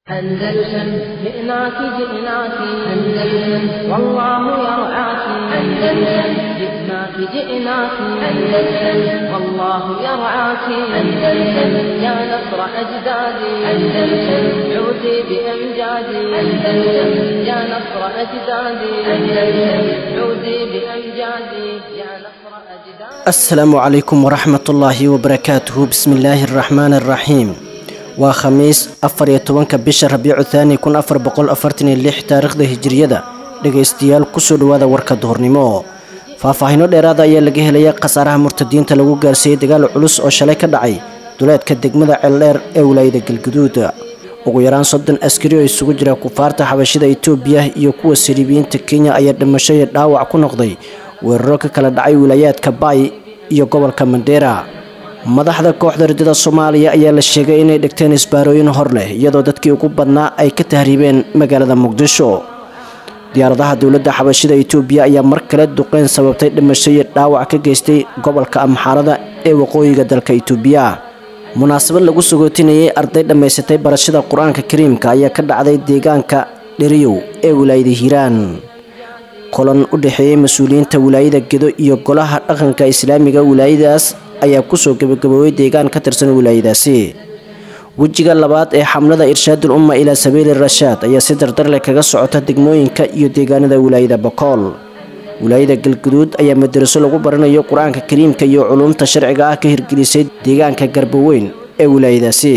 أندلسن جئناك جئناك أندلسن والله يرعاك أندلسن جئناك جئناك أندلسن والله يرعاك أندلسن يا نصر أجدادي أندلسن عودي بأمجادي أندلسن يا نصر أجدادي أندلسن عودي بأمجادي يا نصر أجدادي asalaamu calaykum waraxmat ullaahi wabarakaatuhu bismi illaahi araxmaani araxiim waa khamiis afar iyo tobanka bisha rabiicu thaani kun afar boqol afartan iyo lix taariikhda hijiriyada dhegaystayaal kusoo dhowaada warka duhurnimo faahfaahino dheeraada ayaa laga helaya khasaaraha murtadiinta lagu gaarsiiyey dagaal culus oo shalay ka dhacay duleedka degmada ceeldheer ee wilaayada galguduud ugu yaraan soddon askari oo isugu jira kufaarta xabashida itoobiya iyo kuwa siriibiyiinta kenya ayaa dhimasho iyo dhaawac ku noqday weeraro ka kala dhacay wilaayaadka baay iyo gobolka mandheera madaxda kooxda ridada soomaaliya ayaa la sheegay inay dhigteen isbaarooyin hor leh iyadoo dadkii ugu badnaa ay ka tahriibeen magaalada muqdisho diyaaradaha dowladda xabashida itoobiya ayaa mar kale duqeyn sababtay dhimasho iyo dhaawac ka geystay gobolka amxaarada ee waqooyiga dalka itoobiya munaasabad lagu sagootinayay arday dhammaysatay barashada qur-aanka kariimka ayaa ka dhacday deegaanka dheriyow ee wilaayada hiiraan kulan u dhexeeyey mas-uuliyiinta wilaayada gedo iyo golaha dhaqanka islaamiga wilaayadaas ayaa kusoo gabagaboobay deegaan ka tirsan wilaayadaasi wejiga labaad ee xamlada irshaadul umma ilaa sabiili rashaad ayaa si dardarleh kaga socota degmooyinka iyo deegaanada wilaayada bakool wilaayada galguduud ayaa madaraso lagu baranayo qur-aanka kariimka iyo culuumta sharciga ah ka hirgelisay deegaanka garboweyn ee wilaayadaasi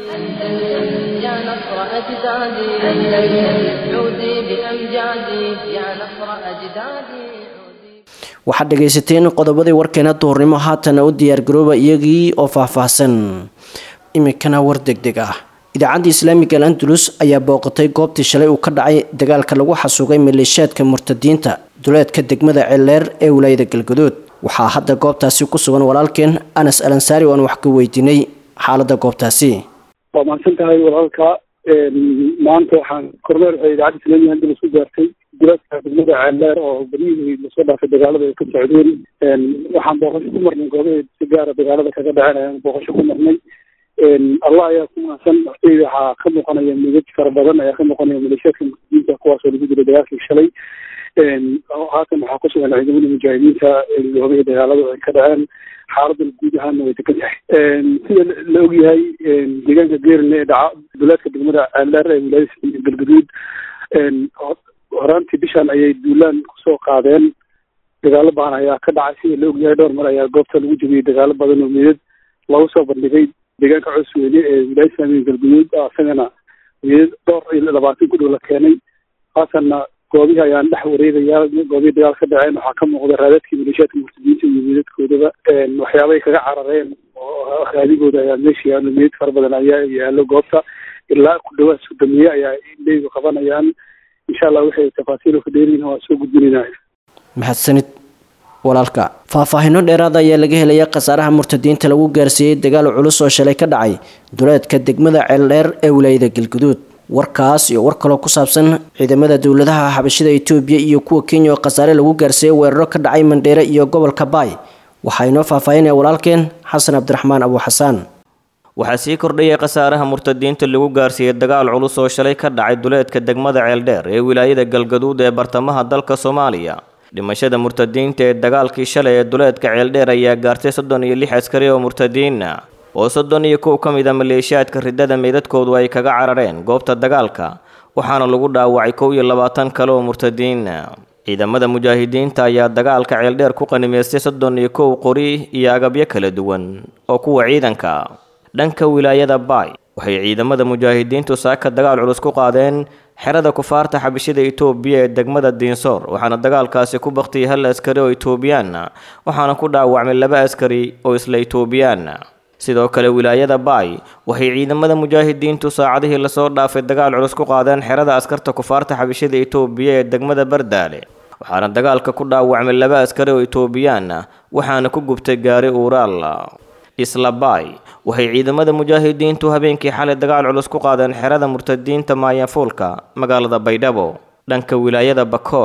يا نصر أجدادي أندلسن عودي بأمجادي يا نصر أجدادي waxaad dhegaysateen qodobadii warkeena duhurnimo haatana u diyaargarooba iyagii oo faahfaahsan iminkana war degdeg ah idaacadda islaamiga al andalus ayaa booqatay goobtii shalay uu ka dhacay dagaalka lagu xasuugay maleeshiyaadka murtadiinta duleedka degmada ceeldheer ee wilaayada galgaduud waxaa hadda goobtaasi ku sugan walaalkeen anas alansaari oo aan wax ka weydiinay xaalada goobtaasi waa mahadsan tahay walaalka maanta waxaan kormeer waxay idaacadda islaamiga andalus ku gaartay duleedka degmada ceeldheer oo beryihii lasoo dhaafay dagaalada ay ka socdeen waxaan booqasho ku marnay goobaheed si gaara dagaalada kaga dhaceen ayaan booqasho ku marnay allah ayaa ku mahadsan horteyda waxaa ka muuqanaya midad fara badan ayaa ka muuqanaya maleeshiyaadka muslimiinta kuwaasoo lagu dilay dagaalkii shalay haatan waxaa ku sugan ciidamada mujaahidiinta goobihii dagaaladu ay ka dhaceen xaaladana guud ahaana way degan tahay sida la ogyahay deegaanka geerle ee dhaca duleedka degmada ceeldheer ee wilaayada galgaduud horaantii bishan ayay duulaan kusoo qaadeen dagaalo badan ayaa ka dhacay sida la ogyahay dhowr mar ayaa goobta lagu jebiyey dagaalo badan oo meedad lagu soo bandhigay deegaanka cosweyne ee wilaayada islaamiga galgaduud isagana meedad dhowr iyo labaatan ku dhow la keenay haatanna goobihii ayaan dhex wareegayaa goobihii dagaal ka dhaceen waxaa ka muuqda raadadkii maleeshiyaadka murtadiinta iyo meedadkoodaba waxyaabay kaga carareen oo raadigooda ayaa meesha yaalo meedad fara badan ayaa yaalo goobta ilaa ku dhawaad sodomiye ayaa indheygu qabanayaan insha allah waxay tafaasiil ka dheeriin waa soo gudbinayna mahadsanid walaalka faahfaahino dheeraada ayaa laga helaya khasaaraha murtadiinta lagu gaarsiiyey dagaal culus oo shalay ka dhacay duleedka degmada ceeldheer ee wilaayada galguduud warkaas iyo war kaloo ku saabsan ciidamada dowladaha xabashida itoobiya iyo kuwa kenya oo khasaare lagu gaarsiiyey weeraro ka dhacay mandheere iyo gobolka baay waxaa inoo faahfaahinaya walaalkeen xasan cabdiraxmaan abu xasaan waxaa sii kordhayay khasaaraha murtadiinta lagu gaarsiiyey dagaal culus oo shalay ka dhacay duleedka degmada ceeldheer ee wilaayada galgaduud ee bartamaha dalka soomaaliya dhimashada murtadiinta ee dagaalkii shalay ee duleedka ceeldheer ayaa gaartay soddon iyo lix askari oo murtadiina oo soddon iyo kow ka mid a maleeshiyaadka ridada meydadkoodu ay kaga carareen goobta dagaalka waxaana lagu dhaawacay kow iyo labaatan kale oo murtadiina ciidamada mujaahidiinta ayaa dagaalka ceeldheer ku qanimaystay soddon iyo kow qori iyo agabyo kala duwan oo kuwa ciidanka dhanka wilaayada baay waxay ciidamada mujaahidiintu saaka dagaal culus ku qaadeen xerada kufaarta xabishida itoobiya ee degmada diinsoor waxaana dagaalkaasi ku baktiyay hal askari oo itoobiyaana waxaana ku dhaawacmay laba askari oo isla itoobiyaana sidoo kale wilaayada baay waxay ciidamada mujaahidiintu saacadihii lasoo dhaafay dagaal culus ku qaadeen xerada askarta kufaarta xabishida itoobiya ee degmada bardaale waxaana dagaalka ku dhaawacmay laba askari oo itoobiyaana waxaana ku gubtay gaari uuraal isla baay waxay ciidamada mujaahidiintu habeenkii xalay dagaal culus ku qaadeen xerada murtadiinta maayafuulka magaalada baydhabo dhanka wilaayada bakool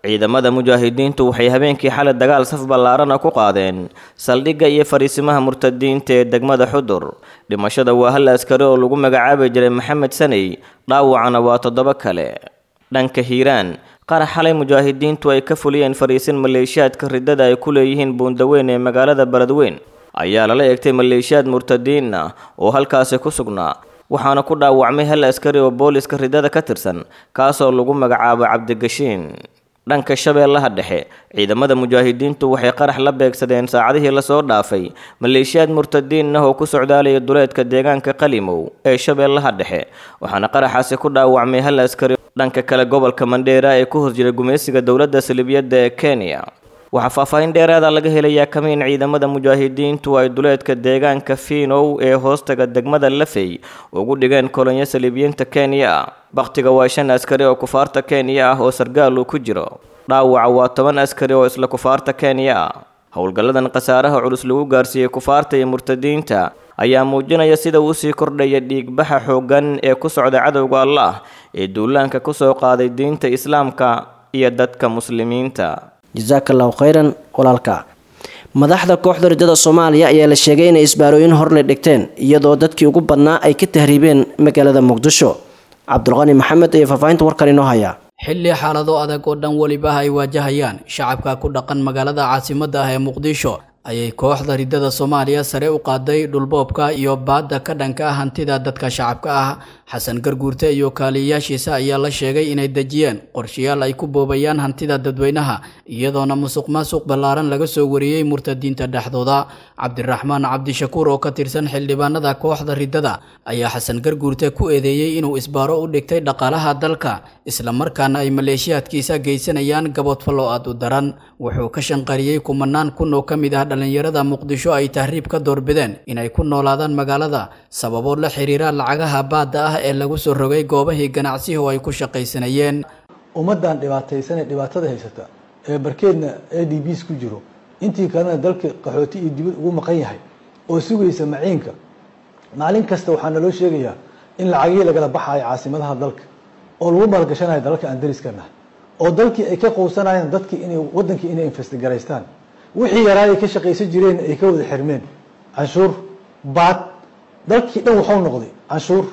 ciidamada mujaahidiintu waxay habeenkii xalay dagaal saf ballaarana ku qaadeen saldhigga iyo fariisimaha murtadiinta ee degmada xudur dhimashada waa hal askari oo lagu magacaabi jiray maxamed saney dhaawacana waa toddoba kale dhanka hiiraan qarax xalay mujaahidiintu ay ka fuliyeen fariisin maleeshiyaadka riddada ay ku leeyihiin buundaweyn ee magaalada beledweyn ayaa lala eegtay maleeshiyaad murtadiin ah oo halkaasi ku sugnaa waxaana ku dhaawacmay hal askari oo booliska riddada ka tirsan kaasoo lagu magacaabo cabdigashiin dhanka shabeellaha dhexe ciidamada mujaahidiintu waxay qarax la beegsadeen saacadihii lasoo dhaafay maleeshiyaad murtadiin ah oo ku socdaalaya duleedka deegaanka qalimow ee shabeellaha dhexe waxaana qaraxaasi ku dhaawacmay hal askari dhanka kale gobolka mandheera ee ku hor jira gumaysiga dowladda salibiyadda ee kenya waxaa faahfaahin dheeraada laga helayaa kamiin ciidamada mujaahidiintu ay duleedka deegaanka fiinow ee hoostaga degmada lafey ugu dhigeen kolonyo saliibiyiinta kenya bakhtiga waa shan askari oo kufaarta kenya ah oo sargaal uu ku jiro dhaawaca waa toban askari oo isla kufaarta kenya ah howlgalladan khasaaraha culus lagu gaarsiiyey kufaarta iyo murtadiinta ayaa muujinaya sida uu sii kordhaya dhiigbaxa xooggan ee ku socda cadowga allah ee duulaanka ku soo qaaday diinta islaamka iyo dadka muslimiinta jasaaka allahu khayran walaalka madaxda kooxda riddada soomaaliya ayaa la sheegay inay isbaarooyin horle dhigteen iyadoo dadkii ugu badnaa ay ka tahriibeen magaalada muqdisho cabdulqani maxamed ayaa faahfaahinta warkan inoo haya xilli xaalado adag oo dhan weliba ay waajahayaan shacabka ku dhaqan magaalada caasimadda ah ee muqdisho ayay kooxda riddada soomaaliya sare u qaaday dhulboobka iyo baadda ka dhanka ah hantida dadka shacabka ah xasan garguurte iyo kaaliyayaashiisa ayaa la sheegay inay dejiyeen qorshayaal ay ku boobayaan hantida dadweynaha iyadoona musuq maasuq ballaaran laga soo wariyey murtadiinta dhexdooda cabdiraxmaan cabdishakuur oo ka tirsan xildhibaanada kooxda riddada ayaa xasan garguurte ku eedeeyey inuu isbaaro u dhigtay dhaqaalaha dalka islamarkaana ay maleeshiyaadkiisa geysanayaan gaboodfallo aad u daran wuxuu ka shanqariyey kumanaan kun oo ka mid ah dhallinyarada muqdisho ay tahriib ka doorbideen inay ku noolaadaan magaalada sababo la xiriira lacagaha baadda ah ee lagu soo rogay goobahii ganacsihi oo ay ku shaqaysanayeen ummaddan dhibaataysanee dhibaatada haysata ee barkeedna a d bs ku jiro intii kalena dalka qaxooti iyo dibad ugu maqan yahay oo sugaysa maciinka maalin kasta waxaa naloo sheegayaa in lacagihii lagala baxayo caasimadaha dalka oo lagu maalgashanayo dalalka aan dariska nahay oo dalkii ay ka quusanayaan dadkii inay waddankii inay investigaraystaan wixii yaraayay ka shaqaysan jireen ay ka wada xirmeen canshuur baad dalkii dhan waxuu noqday canshuur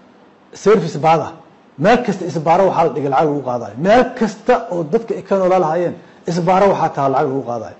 service baad ah meel kasta isbaaro waxaa la dhigay lacag lagu qaadayo meel kasta oo dadka ay ka noolaa lahaayeen isbaaro waxaa taha lacag lagu qaadayo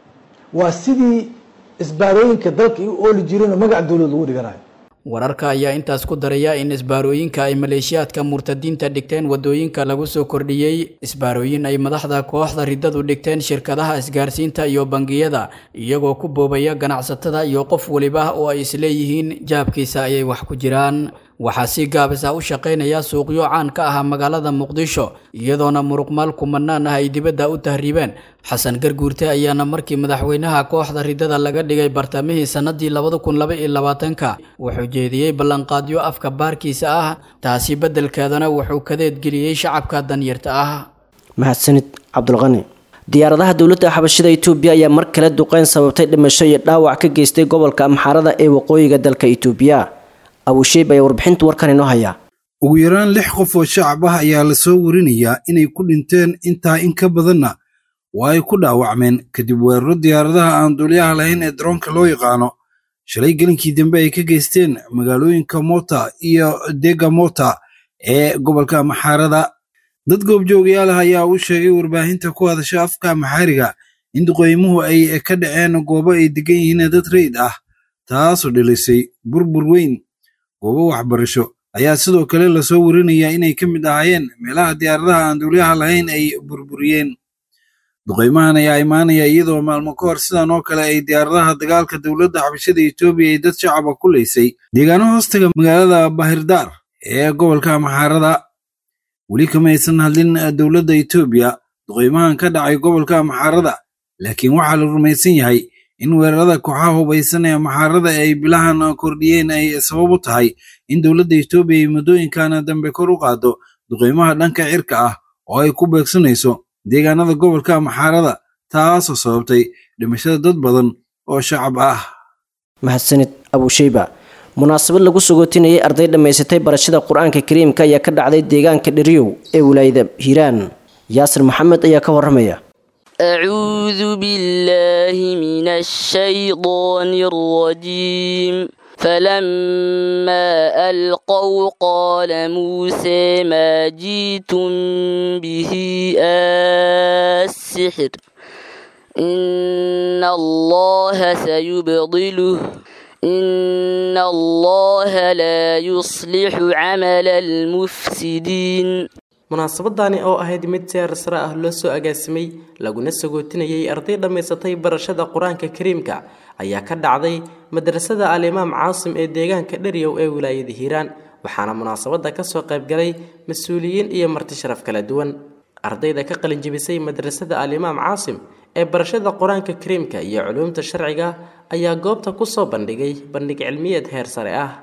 waa sidii isbaarooyinka dalka ay u ooli jireenoo magac dowlad lagu dhiganayo wararka ayaa intaas ku daraya in isbaarooyinka ay maleeshiyaadka murtadiinta dhigteen wadooyinka lagu soo kordhiyey isbaarooyin ay madaxda kooxda riddadu dhigteen shirkadaha isgaarsiinta iyo bangiyada iyagoo ku boobaya ganacsatada iyo qof weliba oo ay isleeyihiin jaabkiisa ayay wax ku jiraan waxaa si gaabisa u shaqaynaya suuqyo caan ka ah magaalada muqdisho iyadoona muruqmaal kumanaan ah ay dibadda u tahriibeen xasan garguurte ayaana markii madaxweynaha kooxda riddada laga dhigay bartamihii sannadii labada kun laba iyo labaatanka wuxuu jeediyey ballanqaadyo afka baarkiisa ah taasi beddelkeedana wuxuu kadeedgeliyey shacabka danyarta ah mahadsanid cabdulqani diyaaradaha dowladda xabashida itoobiya ayaa mar kale duqeyn sababtay dhimasho iyo dhaawac ka geystay gobolka amxaarada ee waqooyiga dalka itoobiya abusheib ayaa warbixinta warkan inoo haya ugu yaraan lix qof oo shacab ah ayaa la soo warinayaa inay ku dhinteen intaa in ka badanna waa ay ku dhaawacmeen kadib weeraro diyaaradaha aan duuliyaha lahayn ee daroonka loo yaqaano shalay gelinkii dambe ay ka geysteen magaalooyinka mota iyo dega mota ee gobolka maxaarada dad goobjoogayaal ah ayaa u sheegay warbaahinta ku hadasha afka maxaariga in duqeymuhu ay ka dhaceen goobo ay degan yihiin dad rayid ah taasoo dhilisay burbur weyn goobo waxbarasho ayaa sidoo kale lasoo warinayaa inay ka mid ahaayeen meelaha diyaaradaha aan duuliyaha lahayn ay burburiyeen duqeymahan ayaa imaanaya iyadoo maalmo ka hor sidan oo kale ay diyaaradaha dagaalka dowladda xabashada etoobiya ay dad shacaba ku leysay deegaano hoostaga magaalada bahirdaar ee gobolka maxaarada weli kama aysan hadlin dowladda etoobiya duqeymahan ka dhacay gobolka maxaarada laakiin waxaa la rumaysan yahay in weerarada kooxaha hubaysan ee maxaarada ay bilahan kordhiyeen ay sabab u tahay in dowladda etoobiya ay muddooyinkan dambe kor u qaado duqeymaha dhanka cirka ah oo ay ku beegsanayso deegaanada gobolka maxaarada taasoo sababtay dhimashada dad badan oo shacab ah mahadsanid abusheyba munaasabad lagu sagootinayay arday dhammaysatay barashada qur-aanka kariimka ayaa ka dhacday deegaanka dheriyow ee wilaayada hiiraan yaasir maxamed ayaa ka waramaya أعوذ بالله من الشيطان الرجيم فلما ألقوا قال موسى ما جئتم به السحر إن الله سيبطله إن الله لا يصلح عمل المفسدين munaasabadani oo ahayd mid seer sare ah loo soo agaasimay laguna sagootinayay arday dhammaysatay barashada qur-aanka kariimka ayaa ka dhacday madrasada al-imaam caasim ee deegaanka dheryow ee wilaayada hiiraan waxaana munaasabada kasoo qaybgalay mas-uuliyiin iyo marti sharaf kala duwan ardayda ka qalinjibisay madrasada al-imaam caasim ee barashada qur-aanka kariimka iyo culuumta sharciga ayaa goobta kusoo bandhigay bandhig cilmiyeed heer sare ah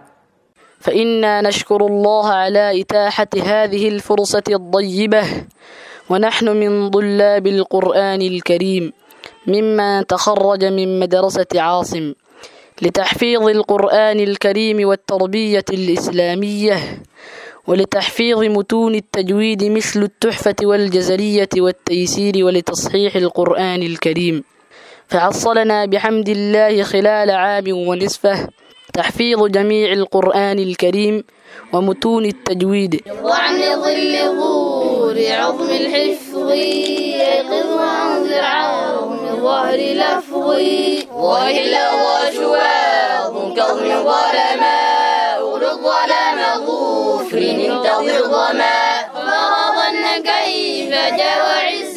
فإنا نشكر الله على إتاحة هذه الفرصة الطيبة ونحن من طلاب القرآن الكريم ممن تخرج من مدرسة عاصم لتحفيظ القرآن الكريم والتربية الإسلامية ولتحفيظ متون التجويد مثل التحفة والجزرية والتيسير ولتصحيح القرآن الكريم فحصلنا بحمد الله خلال عام ونصفه تحفيظ جميع القرآن الكريم ومتون التجويد وعن ظل ظهور عظم الحفظ يقظ وانذر عظم ظهر لفظ وإلا وشواظ كظم ظلما أغلق ظلام ظفر انتظر ظما فرضن كيف جاء عز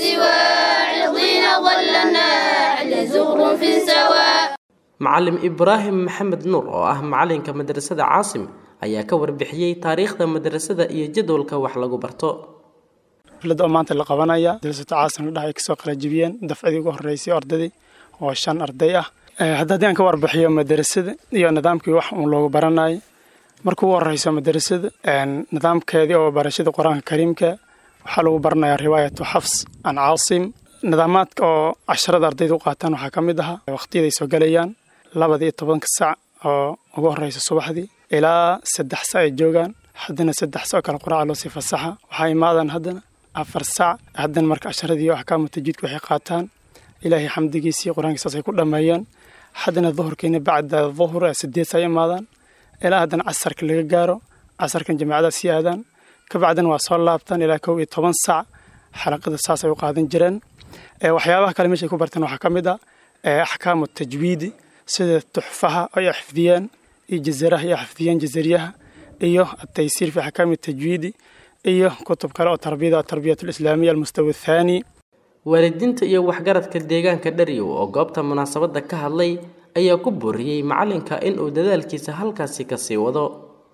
واعظين ظل النحل زغر في سواء macalim ibraahim maxamed nuur oo ah macalinka madrasada caasim ayaa ka warbixiyey taariikhda madrasada iyo jadwalka wax lagu barto xafladda oo maanta la qabanaya madrasada caasim la dhahay kasoo qalajibiyeen dafcadii ugu horreysay ardadii oo shan arday ah hadda haddii aan ka warbixiyo madrasada iyo nidaamkii wax uun loogu baranayay marka ugu horreyso madrasada nidaamkeedii oo barashada qur-aanka kariimka waxaa lagu baranayaa riwaayatu xafs an caasim nidaamaadka oo casharada ardayda u qaataan waxaa ka mid ahaa waqtiyaday soo galayaan labada iyo tobanka sac oo ugu horreysa subaxdii ilaa saddex sac ay joogaan haddana saddex sac oo kale quraaca loo sii fasaxa waxaa imaadaan haddana afar sac haddana marka casharadii iyo axkaamu tajiidka waxay qaataan ilaahay xamdigiisii qur-aankiisaas ay ku dhammeeyaan haddana duhurkiina bacda duhur sideed sac ay imaadaan ilaa haddana casarka laga gaaro casarkan jamaacadaas sii aadaan kabacdina waa soo laabtaan ilaa kow iyo toban sac xalaqada saas ay u qaadan jireen waxyaabaha kale meeshay ku barteen waxaa ka mid ah axkaamu tajwiidi sida tuxfaha ay xifdiyeen iyo jazaraha ay xifdiyeen jazariyaha iyo ataysiir fi axkaami tajwiidi iyo kutub kale oo tarbiyada atarbiyat alislaamiya almustawa athaani waalidiinta iyo waxgaradka deegaanka dharyow oo goobta munaasabadda ka hadlay ayaa ku booriyey macalinka inuu dadaalkiisa halkaasi kasii wado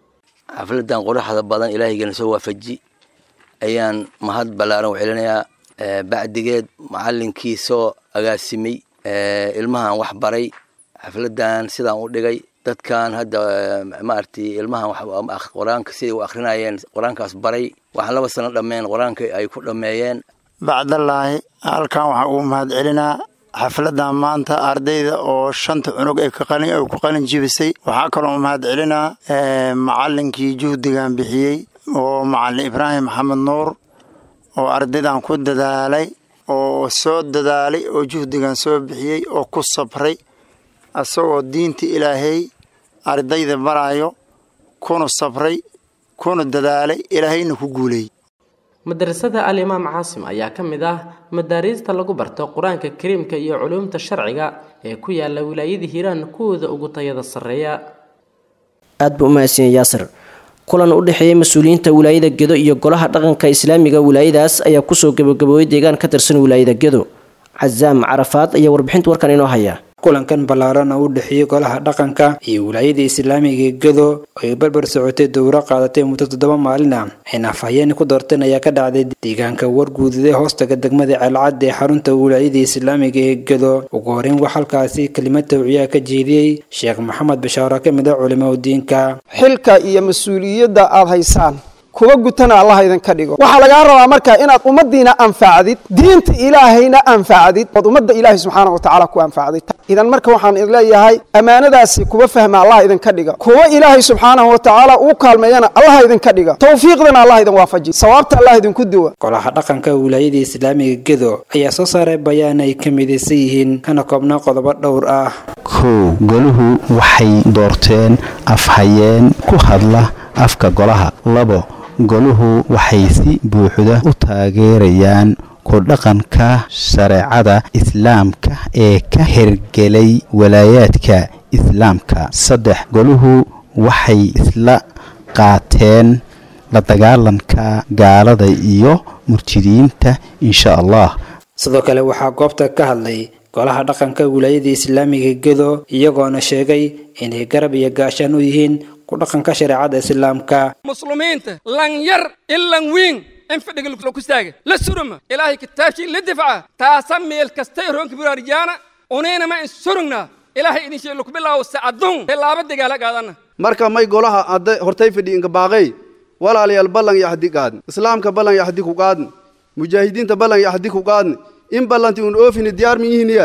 xafladan quruxda badan ilaahaygeena soo waafaji ayaan mahad ballaaran u celinayaa bacdigeed macalinkii soo agaasimay ilmahan wax baray xafladan sidaan u dhigay dadkan hadda maaragtay ilmahan qur-aanka siday u akrinayeen qur-aankaas baray waxaan laba sano dhammeen qur-aanka ay ku dhammeeyeen bacdallaahi halkan waxaan ugu mahad celinaa xafladan maanta ardayda oo shanta cunug ay ku qalin jibisay waxaa kaloo mahad celinaa macalinkii juhdigan bixiyey oo macalin ibraahim maxamed nuur oo ardaydan ku dadaalay oo soo dadaalay oo juhdigan soo bixiyey oo ku sabray asagoo diinta ilaahay ardayda barayo kuna sabray kuna dadaalay ilaahayna ku guuleeyey madrasada al-imaam caasim ayaa ka mid ah madaariista lagu barto qur-aanka kariimka iyo culuumta sharciga ee ku yaala wilaayada hiiraan kuwooda ugu tayada sarreeya aad buu u mahadsanyahy yaasir kulan u dhexeeyey mas-uuliyiinta wilaayada gedo iyo golaha dhaqanka islaamiga wilaayadaas ayaa kusoo gabagaboobay deegaan ka tirsan wilaayada gedo casaam carafaad ayaa warbixinta warkan inoo haya kulankan ballaaran oo u dhexeeyey golaha dhaqanka iyo wilaayada islaamiga gedo oo ay barbar socotay dowro qaadatay muddo toddoba maalin ah ayna afhayeen ku doorteen ayaa ka dhacday deegaanka warguudida hoostaga degmada ceelcad ee xarunta wilaayada islaamiga ee gedo ugu horeyn wax halkaasi kelimad tawciyaha ka jeediyey sheekh maxamed bashaaro ka mid a culimaa diinka xilka iyo mas-uuliyadda aada haysaan kuwa gutana allaha idinka dhigo waxaa lagaa rabaa marka inaad ummaddiina anfacdid diinta ilaahayna anfacdid ood ummadda ilaahay subxaana wa tacaala ku anfacdid idan marka waxaan idin leeyahay ammaanadaasi kuwa fahma allah idinka dhiga kuwa ilaahay subxaanahu wa tacaala uu kaalmeeyana allaha idinka dhiga towfiiqdana allah idin waafaji sawaabta allah idinku duwa golaha dhaqanka wilaayada islaamiga gedo ayaa soo saaray bayaan ay ka midaysan yihiin kana koobnaa qodobo dhowr ah kow goluhu waxay doorteen afhayeen ku hadla afka golaha labo goluhu waxay si buuxda u taageerayaan ku dhaqanka shareecada islaamka ee ka hirgelay walaayaadka islaamka saddex goluhu waxay isla qaateen la dagaalanka gaalada iyo murjidiinta insha allah sidoo kale waxaa goobta ka hadlay golaha dhaqanka wilaayada islaamiga gedo iyagoona sheegay inay garab iyo gaashaan u yihiin ku dhaqanka shareecada islaamka muslimiinta lan yar ilan wiin in fadhiga ku istaaga la suruma ilaahay kitaabkii la difca taasa meel kastay roonka buraarijaana unaynama in surugna ilaahay idin sheeg laku bilaawo sacadun tilaabo dagaala qaadana marka may golaha adde hortay fadhi inka baaqay walaalayaal ballan iyo axdi qaadn islaamka ballan iyo axdi ku qaadn mujaahidiinta ballan iyo axdi ku qaadn in ballanti un oofini diyaar mi yihiinya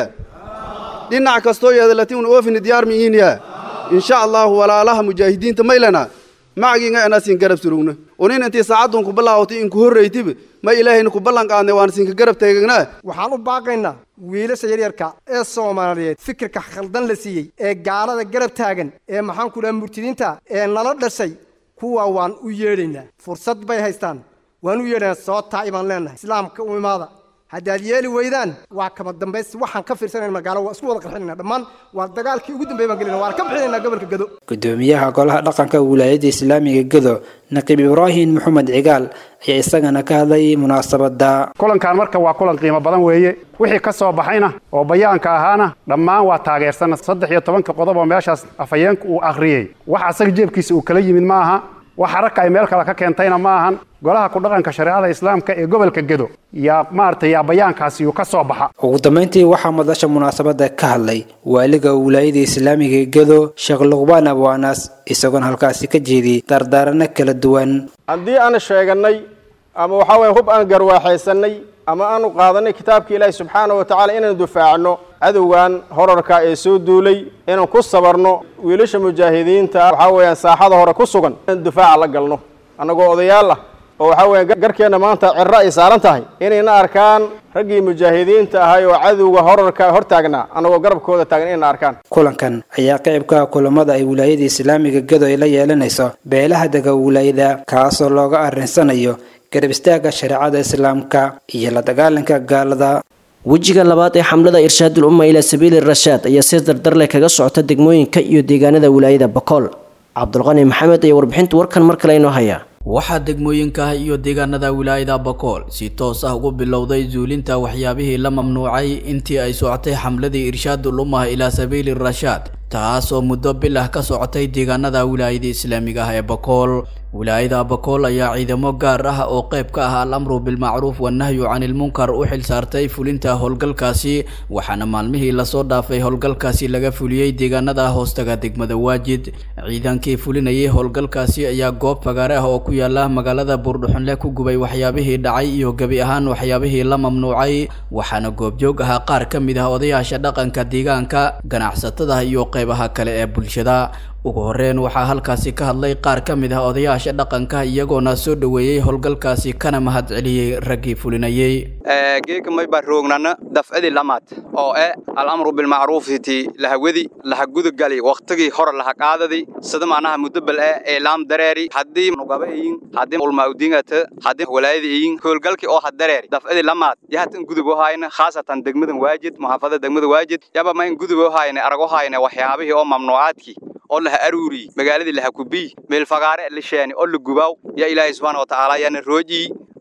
dhinac kastoo yeedalati un oofini diyaar mi yihiinya insha allahu walaalaha mujaahidiinta maylana macagiinga anaasin garab surugna unin intii saacadun ku bilaawatay in ku horraytiba ma ilaahayna ku ballan qaadnay waan siinka garab teegagnaa waxaan u baaqaynaa wiilasha yaryarka ee soomaaliyeed fikirka khaldan la siiyey ee gaalada garab taagan ee maxaan ku dhaha murtidiinta ee nala dhashay kuwa waan u yeedhaynaa fursad bay haystaan waan u yeedhaynaa soo taa'i baan leenahay islaamka u imaada haddaad yeeli weydaan waa kama dambays waxaan ka fiirsanayna magaalo waa isku wada qarxinayna dhammaan waa dagaalkii ugu dambeey baan gelinaa waan ka bixinaynaa gobolka gado gudoomiyaha golaha dhaqanka wilaayada islaamiga gedo naqiib ibraahim maxamed cigaal ayaa isagana ka hadlay munaasabada kulankan marka waa kulan qiimo badan weeye wixii ka soo baxayna oo bayaanka ahaana dhammaan waa taageersana saddex iyo tobanka qodob oo meeshaas afhayeenku uu akhriyey wax asaga jeebkiisa uu kala yimid ma aha wax haraka ay meel kale ka keentayna ma ahan golaha ku dhaqanka shareecada islaamka ee gobolka gedo yaa maaragtay yaa bayaankaasi uu ka soo baxa ugu dambayntii waxaa madasha munaasabada ka hadlay waaliga wilaayada islaamiga gedo sheekh luqbaan abwaanas isagoona halkaasi ka jeediyey dardaarano kala duwan haddii aan sheeganay ama waxaa weye hub aan garwaaxaysanay ama aanu qaadanay kitaabka ilaahi subxaana wa tacaala inaan dufaacno cadowgan horarka ee soo duulay inaan ku sabarno wiilasha mujaahidiinta waxaa weeyaan saaxada hore ku sugan inaan dufaaca la galno annagoo odayaal ah oo waxaa weeye garkeenna maanta cirro ay saaran tahay inayna arkaan raggii mujaahidiinta ahay oo cadowga horarka hor taagnaa annagoo garabkooda taagan inayna arkaan kulankan ayaa qayb ka ah kulamada ay wilaayada islaamiga gedo ay la yeelanayso beelaha dega wilaayada kaasoo looga arrinsanayo garab istaaga shareecada islaamka iyo la dagaalanka gaalada wejiga labaad ee xamlada irshaadul umma ilaa sabiili rashaad ayaa si dardar leh kaga socota degmooyinka iyo deegaanada wilaayada bokool cabdulqani maxamed ayaa warbixinta warkan mar kale inoo haya waxaa degmooyinka iyo deegaanada wilaayada bakool si toos ah ugu bilowday zuulinta waxyaabihii la mamnuucay intii ay socotay xamladii irshaadul ummah ilaa sabiili rashaad taas oo muddo bil ah ka socotay deegaanada wilaayada islaamiga ah ee bakool wilaayada bakool ayaa ciidamo gaar ah oo qayb ka ah al-amru bilmacruuf wannahyu canilmunkar u xil saartay fulinta howlgalkaasi waxaana maalmihii lasoo dhaafay howlgalkaasi laga fuliyey deegaanada hoostaga degmada waajid ciidankii fulinayay howlgalkaasi ayaa goob fagaare ah oo ku yaala magaalada buurdhuxunle ku gubay waxyaabihii dhacay iyo gebi ahaan waxyaabihii la mamnuucay waxaana goobjoog ahaa qaar ka mid ah odayaasha dhaqanka deegaanka ganacsatada iyo qaybaha kale ee bulshada ugu horeyn waxaa halkaasi ka hadlay qaar ka mid ah odayaasha dhaqanka iyagoona soo dhoweeyey howlgalkaasi kana mahad celiyey raggii fulinayey geeka may baa roognana dafcadii lamaad oo eh alamru bilmacruufiti lahawadi lahagudagali waqtigii hore lahaqaadadi sida macnaha mudabal eh eelaam dareeri haddii nugaba eyin haddii ulmaudingata haddii walaayada eyin howlgalkii oo hadareeri dafcadii lamaad yahatan gudub ohayna khaasatan degmadan waajid muxaafada degmada waajid yaba ma in gudub ohayna arag ohayna waxyaabihii oo mamnuucaadkii oo laha aruuri magaaladii laha kubiy meel fagaare la sheeni oo la gubaaw yaa ilaahay subxaana wa tacaala yaana roojii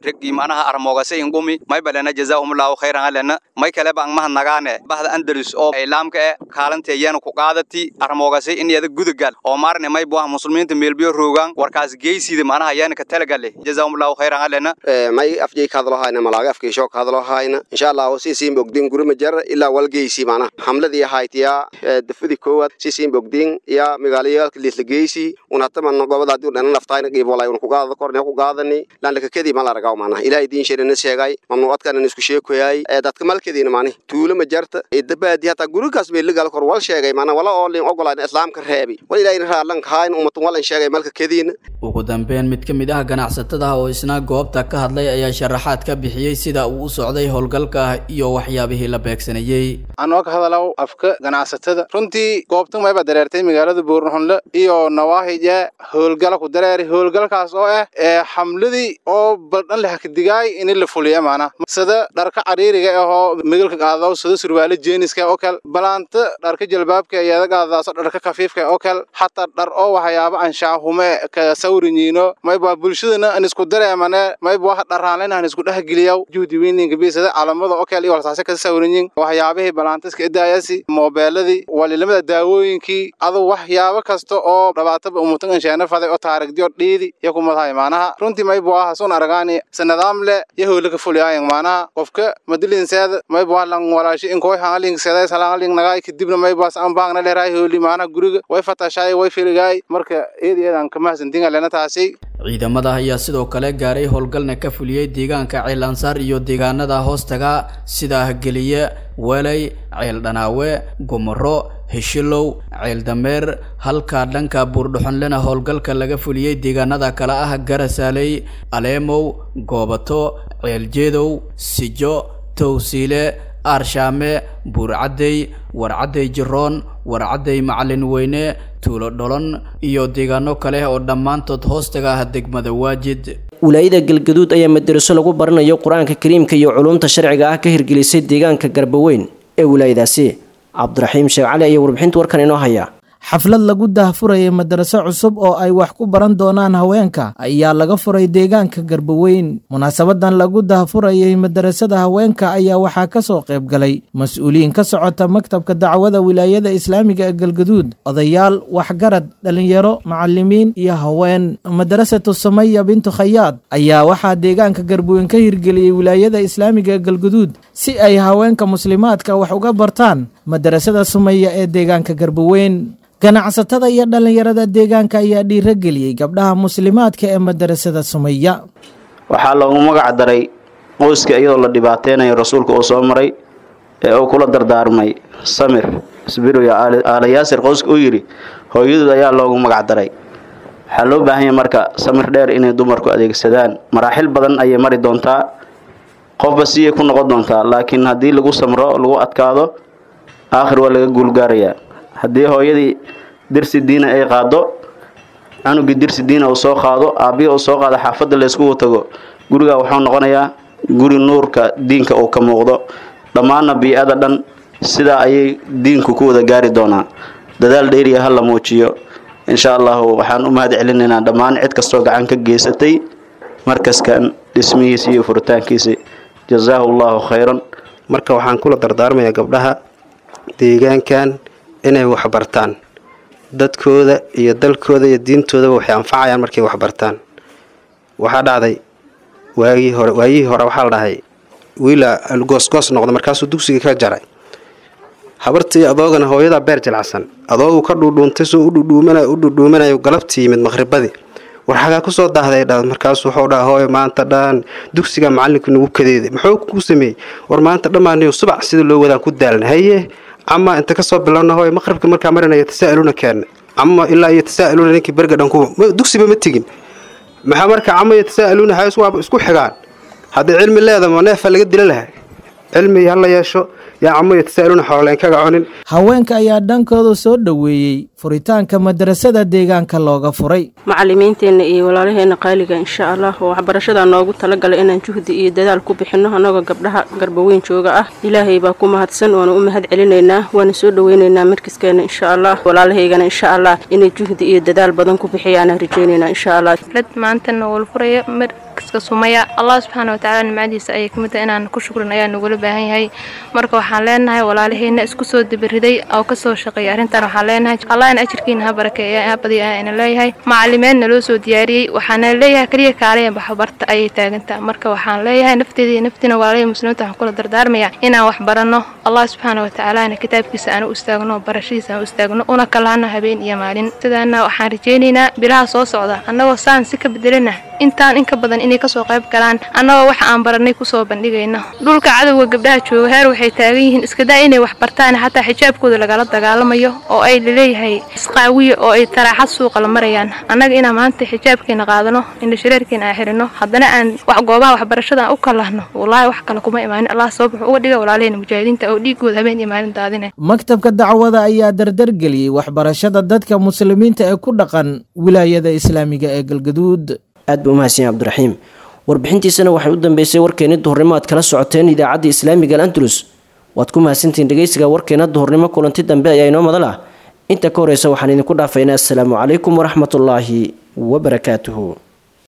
reggii macnaha armoogase ingumi may balena jazaahumullahu khayran alena may kaleba ang mahadnagaane bahda andalus oo islaamka e kaalanteeyana ku qaadati armoogase in yada gudagal oo maarne may buah muslimiinta meelbiyo roogaan warkaas geysida macnaha yaana ka talagale jazaahumullahu khayran alena may afjay ka hadlo hayna malaaga afkiisho ka hadlo hayna insha allah si siin bogdin gurima jar ilaa walgeysi macnaha hamladii haytiya dafadi koowaad si siin bogdin ya magaalayaalka liisla geysi unataman gobada hadii dhana naftayna qiib walay un ku qaadada korne ku qaadani laan laka kadii mal aragaw macnaha ilaahay diin sheerina sheegay mamnuucadkana isku sheekoyay dadka malkadiina macnaha tuulo ma jarta dabaadi hataa gurigaas bay lagal kor wal sheegay macnaha wala oo lin ogolaan islaamka reebi wal ilaahayna raalan kahayn ummatun walan sheegay malka kadiina ugu dambeyn mid ka mid ah ganacsatada oo isna goobta ka hadlay ayaa sharaxaad ka bixiyey sida uu u socday howlgalka iyo waxyaabihii la beegsanayey anoo ka hadalaw afka ganacsatada runtii goobtan mayba dareertay magaalada buurnxunle iyo nawaahija howlgala ku dareeri howlgalkaas oo ah ee xamladii oo baldhan leh kadigaay in la fuliya maana sida dharka cariiriga ahoo migalka qaadaw sida surwaale jeeniska oo kale balaanta dharka jalbaabka iyada qaadaaso dharka kafiifka oo kale xataa dhar oo waxyaaba anshaahume ka sawrinyiino mayba bulshadana an isku dareemane mayba wax dharaanlena an isku dhexgeliyaw juhdi weyninka bisada calamada oo kale iyo walsaase ka sawrinyin waxyaabihii balaantiska idaayasi moobeeladii walilamada daawooyinkii adu waxyaabo kasta oo dhabaataba umutan ansheena faday oo taarigdiyo dhiidi iyo kumadahay maanaha runtii mayba aha sun aragaani sanadaam le iyo howlaka fuliyaayan maanaha qofka madilinseeda mayba wax lan walaashi inkoy hangaling seday salangaling nagaay kadibna maybaas an baangna leeraay howli maanaha guriga way fatashaay way filigaay marka eed eedan kamahadsantinga lena taasi ciidamada ayaa sidoo kale gaaray howlgalna ka fuliyey deegaanka ceel ansaar iyo deegaanada hoostaga sida geliye welay ceel dhanaawe gomoro heshilow ceel dameer halka dhanka buurdhuxonlena howlgalka laga fuliyey deegaanada kale ah garasaaley aleemow goobato ceel jeedow sijo towsiile aarshaame buurcaddey warcaddey jiroon warcaddey macalin weyne tuulo dholon iyo deegaano kale oo dhammaantood hoostaga ah degmada waajid wilaayada galgaduud ayaa madaraso lagu baranayo qur-aanka kariimka iyo culuumta sharciga ah ka hirgelisay deegaanka garbaweyn ee wilaayadaasi cabdiraxiim sheekh cali ayaa warbixinta warkan inoo haya xaflad lagu dahfurayay madaraso cusub oo ay wax ku baran doonaan haweenka ayaa laga furay deegaanka garbaweyn munaasabadan lagu dahfurayay madarasada haweenka ayaa waxaa ka soo qayb galay mas-uuliyiin ka socota maktabka dacwada wilaayada islaamiga ee galgaduud odayaal waxgarad dhalinyaro macalimiin iyo haween madarasatu samaya bintu khayaad ayaa waxaa deegaanka garbaweyn ka hirgeliyey wilaayada islaamiga ee galgaduud si ay haweenka muslimaadka wax uga bartaan madarasada sumaya ee deegaanka garbaweyn ganacsatada iyo dhallinyarada deegaanka ayaa dhiirageliyey gabdhaha muslimaadka ee madarasada sumaya waxaa loogu magac daray qoyska iyadoo la dhibaateynayo rasuulka uu soo maray ee uu kula dardaarmay samir isbiroyo aala yaasir qoyska u yidhi hooyadood ayaa loogu magac daray waxaa loo baahan yahay marka samir dheer inay dumarku adeegsadaan maraaxil badan ayay mari doontaa qofba siyay ku noqon doontaa laakiin haddii lagu samro lagu adkaado aakhir waa laga guulgaarayaa haddii hooyadii dirsi diina ay qaado canugii dirsi diina uu soo qaado aabbihi uu soo qaado xaafadda layskugu tago gurigaa wuxuu noqonayaa guri nuurka diinka uu ka muuqdo dhammaanna bii-ada dhan sidaa ayay diinku ku wada gaari doonaa dadaal dheeriya ha la muujiyo insha allahu waxaan u mahad celinaynaa dhammaan cid kastoo gacan ka geysatay markaskan dhismihiisa iyo furitaankiisa jazaahu allahu khayran marka waxaan kula dardaarmayaa gabdhaha deegaankan inay waxbartaan dadkooda iyo dalkooda iyo diintoodaba waxay anfacayaan markay waxbartaan waxaa dhacday waagii hore waayihii hore waxaa la dhahay wiila goosgoos noqda markaasuu dugsiga ka jaray habartii adoogana hooyadaa beer jilacsan adoogu ka dhuudhuuntay soo udhudhuumanay u dhudhuumanayo galabtii yimid maqhribadii war xagaa kusoo daahday dha markaasuu wuxuu dhaha hooyo maanta dhan dugsiga macalinku nagu kadeeday muxuu ku sameeyey war maanta dhammaaniyo subac sida loo wadaan ku daalna haye ama inta kasoo bilowna hooyo maqribka markaa marinayo tasaa'iluna keena ama ilaa iyo tasaa'iluna ninkii berga dhan ku dugsiba ma tegin maxaa marka cama iyo tasaa'iluna hays waaba isku xigaan haddii cilmi leedama neefa laga dila lahay cilmi hala yeesho yaa camo iyo tasaa'iluna xooleen kaga cunin haweenka ayaa dhankooda soo dhoweeyey furitaanka madarasada deegaanka looga furay macalimiinteenna iyo walaalaheenna qaaliga insha allah oo waxbarashada noogu talagalay inaan juhdi iyo dadaal ku bixinno annagoo gabdhaha garbaweyn jooga ah ilaahay baa ku mahadsan waana u mahad celinaynaa waana soo dhoweynaynaa markiskeenna insha allah walaalahaygana insha allah inay juhdi iyo dadaal badan ku bixiyaana rajaynaynaa insha allah lad maantana wal furaya markaska sumaya allah subxaana watacaala nimcadiisa ayay kamid tahay inaan ku shukrin ayaa nagula baahan yahay marka waxaan leenahay walaalaheyna isku soo dibiriday oo kasoo shaqeeyay arrintan waxaan leenahay allah in ajirkiina ha barakeeya ha badiya ina leeyahay macalimeedna loo soo diyaariyey waxaana leeyahay kaliya kaalaya baxbarta ayay taagantaa marka waxaan leeyahay nafteeda iyo naftiina walaalahii muslimiinta waxaan kula dardaarmaya inaan wax baranno allah subxaana watacaalana kitaabkiisa aan u istaagno barashadiisa aan u istaagno una kalahano habeen iyo maalin sidaana waxaan rajaynaynaa bilaha soo socda annagoo saan si ka bedelana intaan in ka badan inay kasoo qayb galaan annagoo waxa aan baranay kusoo bandhigayno dhulka cadowga gabdhaha jooga heer waxay taagan yihiin iskadaa inay wax bartaan xataa xijaabkooda lagala dagaalamayo oo ay laleeyahay isqaawiya oo ay taraaxad suuqa la marayaan annaga inaan maanta xijaabkeena qaadano indhashareerkeena aan xirino haddana aan wax goobaha waxbarashada aan u kalahno wallaahi wax kale kuma imaanin allah sabab wuxuu uga dhiga walaalaheyna mujaahidiinta oo dhiigooda habeen iyo maalin daadine maktabka dacwada ayaa dardargeliyey waxbarashada dadka muslimiinta ee ku dhaqan wilaayada islaamiga ee galgaduud aad buu umahadsan yahay cabdiraxiim warbixintiisana waxay u dambeysay warkeeni duhurnimo aad kala socoteen idaacadda islaamiga alantulus waad ku mahadsantihiin dhegeysiga warkeena duhurnimo kulanti dambe ayaa inoo madal ah inta ka horeysa waxaan idinku dhaafaynaa assalaamu calaykum waraxmatullaahi wabarakaatuhu